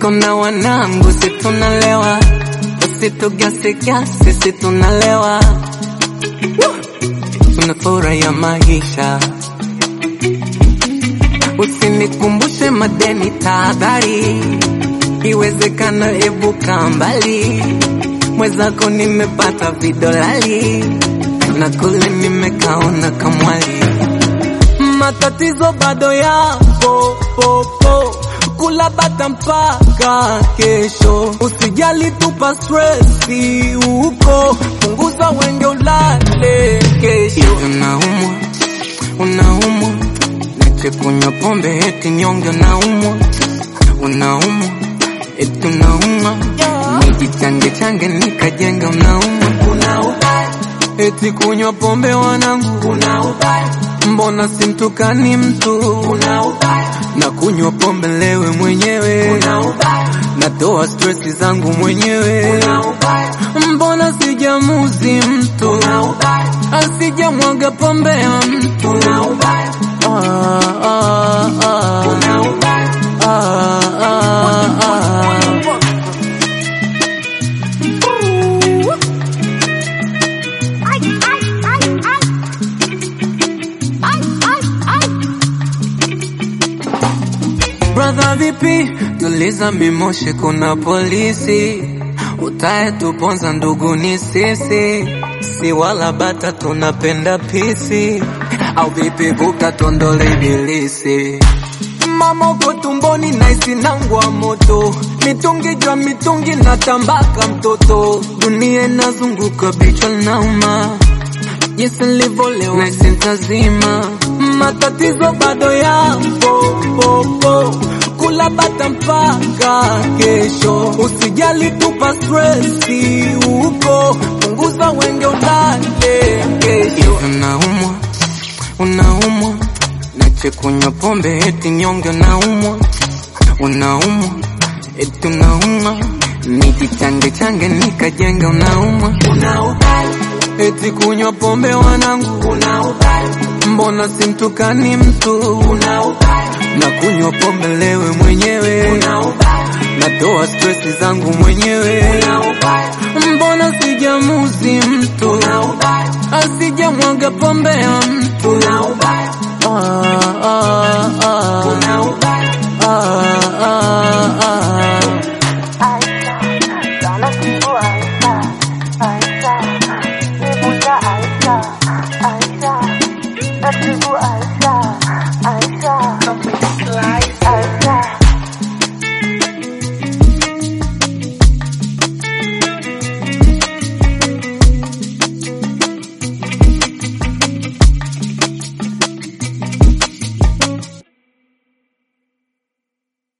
niko na wanangu, si tunalewa, usitugasika, sisi tunalewa, tunafurahia maisha. Usinikumbushe madeni, tahadhari, iwezekana ebuka mbali. Mwenzako nimepata vidolali na kule nimekaona kamwali. Matatizo bado yapo popo, kula bata mpaka kesho. Usijali, tupa stresi huko, punguza wenge, ulale kesho. Unaumwa, unaumwa, nache kunywa pombe eti nyonge. Unaumwa, unaumwa, eti unaumwa, nijichange change nikajenga. Unaumwa, unaubaya, eti kunywa pombe wanangu. Unaubaya, mbona simtukani mtu? Unaubaya, na kunywa pombe lewe mwenyewe. Unaubaya, natoa stresi zangu mwenyewe. Unaubaya, mbona sijamuzi mtu? Unaubaya, asijamwaga pombe ya mtu. Unaubaya, ah, ah, ah. Unaubaya, ah, ah, ah. Ay, ay, ay, ay. Ay, ay, ay. Brother vipi, tuliza mimoshe, kuna polisi utaye tuponza, ndugu ni sisi, si wala bata, tunapenda pisi au vipi? Vuka tondole ibilisi, mama uko tumboni, naisi nangwa moto, mitungi jwa mitungi na tambaka mtoto, dunia inazunguka, bichwa nauma jinsi nilivyolewa na sintazima, matatizo bado yapo popo, kula bata mpaka kesho. Usijali, tupa stresi huko, punguza wenge, ulale kesho. Unaumwa, unaumwa, nache kunywa pombe eti nyonge. Unaumwa, unaumwa, eti unaumwa, nijichange change nikajenga. Unaumwa, unaubaya eti kunywa pombe wanangu, unaubaya, mbona simtukani mtu? Unaubaya, na kunywa pombe lewe mwenyewe, unaubaya, natoa stresi zangu mwenyewe, unaubaya, mbona sijamuzi mtu? Unaubaya, asijamwaga pombe ya mtu, unaubaya, ah, ah, ah. Unaubaya, ah, ah, ah.